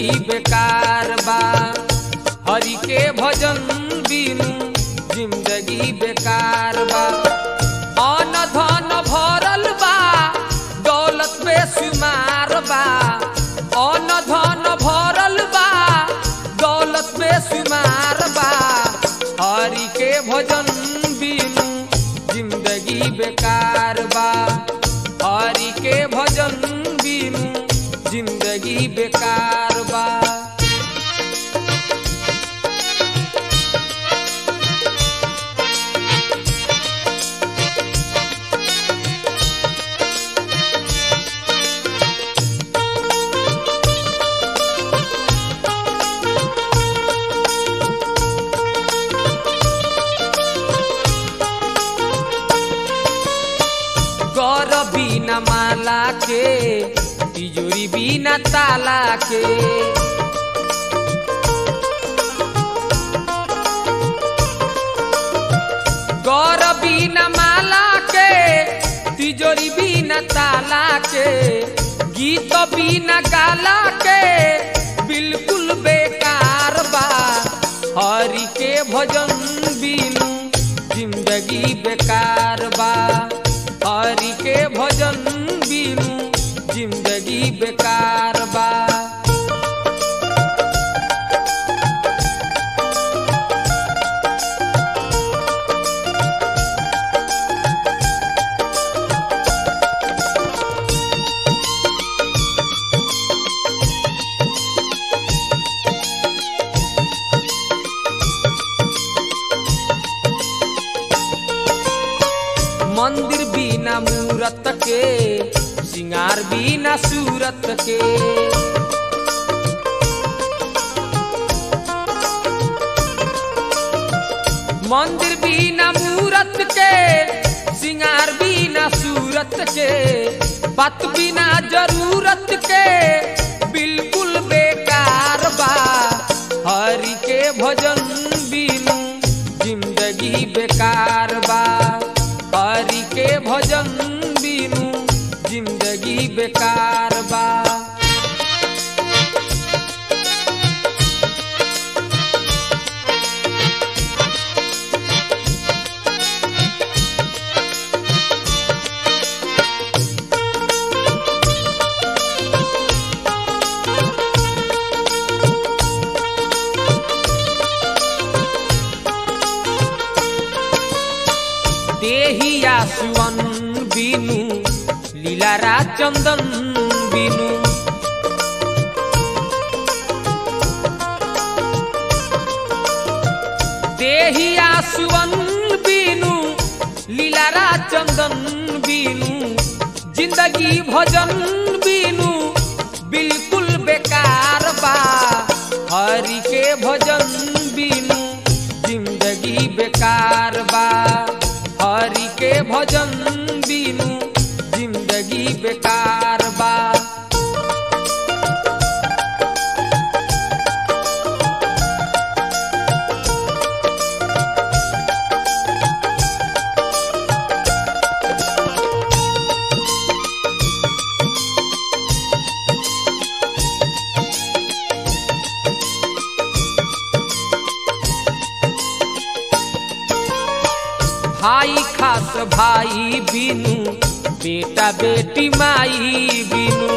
जिंदगी बेकार बा हरि के भजन बिनु जिंदगी बेकार बा अन धन भरल बा दौलत बेशुमार बा अन धन भरल बा दौलत बेशुमार बा हरि के भजन बिनु जिंदगी बेकार बा हरि के भजन बिनु जिंदगी बेकार बा गौर बिना माला के तिजोरी बिना ताला के गौर बिना माला के तिजोरी बिना ताला के गीत बिना गाला के बिल्कुल बेकार बा हरि के भजन बिनु जिंदगी बेकार बा हरि के भजन बिनु जिंदगी बेकार बा मंदिर बिना मूरत के सिंगार बिना सूरत के मंदिर बिना मूरत के सिंगार बिना सूरत के पत बिना जरूरत के बिल्कुल बेकार बा हरि के भजन बिनु जिंदगी बेकार बा हरि के भजन बिनु जिंदगी बेकार बा देहिया सुवन बिनु लीलारा चंदन बिनु देहिया सुवन बिनु लीलारा चंदन बिनु जिंदगी भजन बिनु बिल्कुल बेकार बा हरि के भजन बिनु जिंदगी बेकार बा हरि के भजन बिनु जिंदगी बेकार बा भाई खास भाई बिनु बेटा बेटी माई बिनु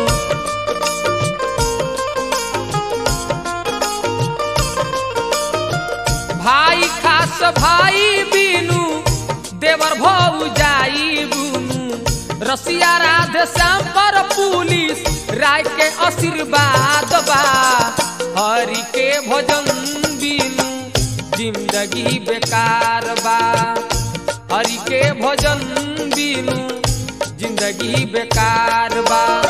भाई खास भाई बिनु देवर भौ जाई बुनु रसिया राधे श्याम पर पुलिस राय के आशीर्वाद बा हरि के भजन बिनु जिंदगी बेकार बा हरि के भजन बिनु जिंदगी बेकार बा